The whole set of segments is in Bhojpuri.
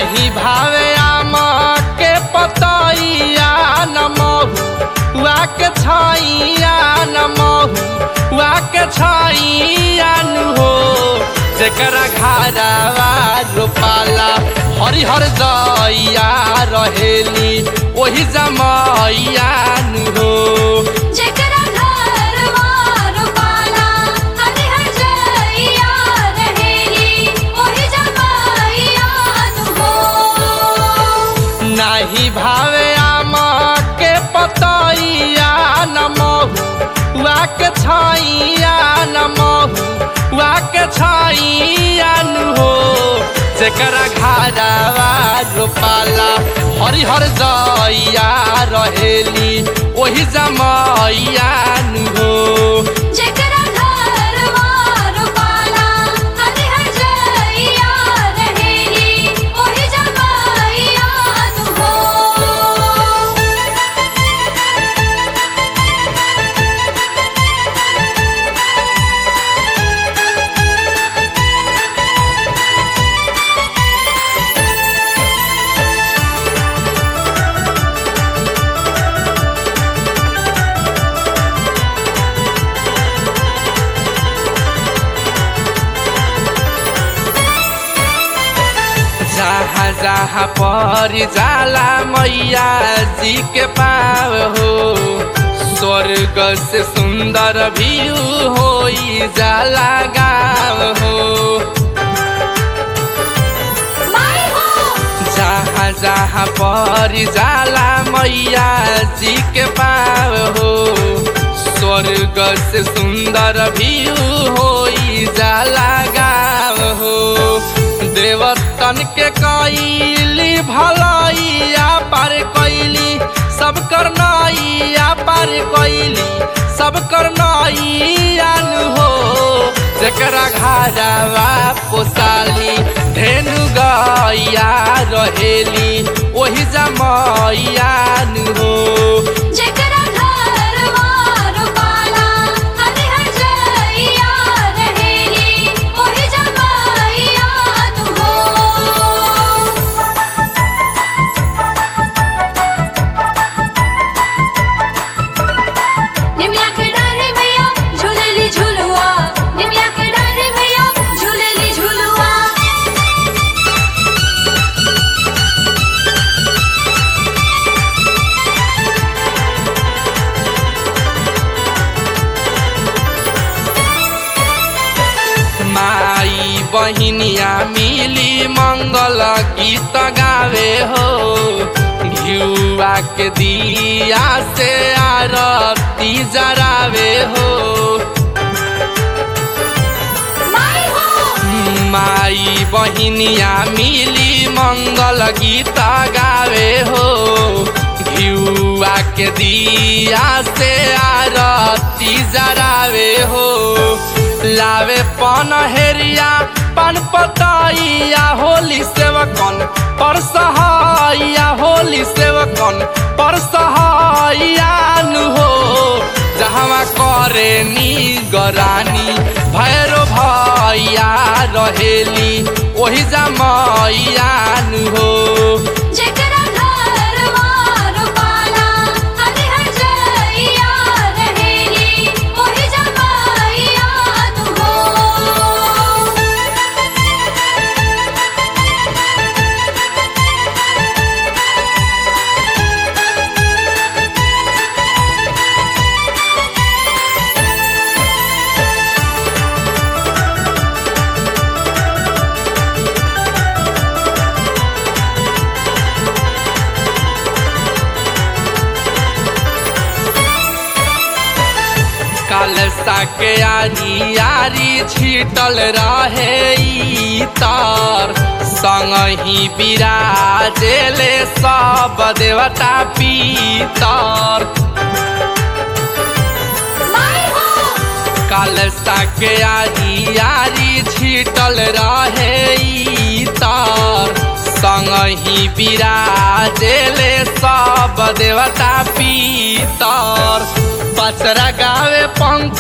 नाही भावे आम के पतैया न महुआ के छैया न महुआ के छैया नु हो जेकरा घरवा रोपाला हरिहर जइया रहेली ओही जमैया नु हो जेकरा घरवा रोपाला हरिहर जइया रहेली ओही जमाइया नु हो नाही भावे आम के पतैया न महुआ के छैया न महुआ के छैया नु हो जेकरा घरवा रोपाला हरिहर जइया रहेली ओही जमैया नु हो जेकरा घरवा रोपाला हरिहर जइया रहेली ओही जमाइया नु हो जहाँ जहाँ पर जाला मैया जी के पाव हो स्वर्ग से सुंदर व्यू होई जाला गाँव हो माई हो जहाँ जहाँ पर जाला मैया जी के पाव हो स्वर्ग से सुंदर व्यू होई जाला गाँव हो देवतन के कैली भलैया पार कैली सब करनैया पार कैली सब करनैया नु हो जेकरा घरवा पोसाली धेनु गैया रहेली ओही जमैया नु हो जेकरा घरवा रोपाला हरिहर जइया रहेली ओही जमाइया नु हो निमिया के डारे मैया झूलेली झुलुआ निमिया के डारे मैया झूलेली झुलुआ माई बहिनिया मिली मंगल गीत गावे हो घिउआ के दिया से आरती जरावे हो माई हो माई बहिनिया मिली मंगल गीत गावे हो घिउआ के दिया से आरती जरावे हो लावे पन हेरिया पन पतैया होली सेवकन पर सहाइया होली सेवकन पर सहाइया नु हो जहवा करे नी गरानी भैरो भैया रहेली ओही जमैया नु हो जेकरा घरवा रोपाला हरिहर जइया रहेली ओही जमाइया नु हो कलसा के आरी आरी छिटल रहे ई तार संगही विराजेले सब देवता पीतर माई हो कलसा के आरी आरी छिटल रहे ई तार संगही विराजेले सब देवता पीतर पचरा गावे पंक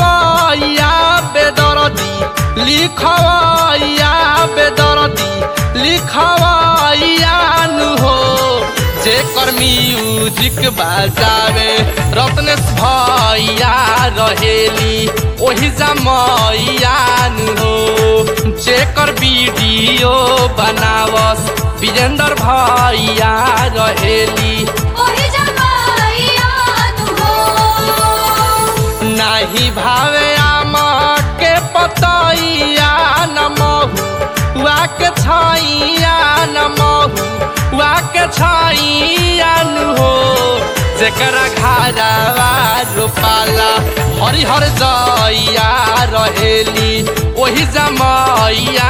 जगवैया बेदरदी लिखवैया बेदरदी लिखवाइयान हो जेकर म्यूजिक बजावे रत्नेश भैया रहेली ओही जमैयान हो जेकर वीडियो बनावस विजेंद्र भैया रहेली ओही जमाइयान हो नाही भावे आमा के पतैया न महुआ के छैया न महुआ के छैया न हो जेकरा घरवा रोपाला हरिहर जइया रहेली ओही जमैया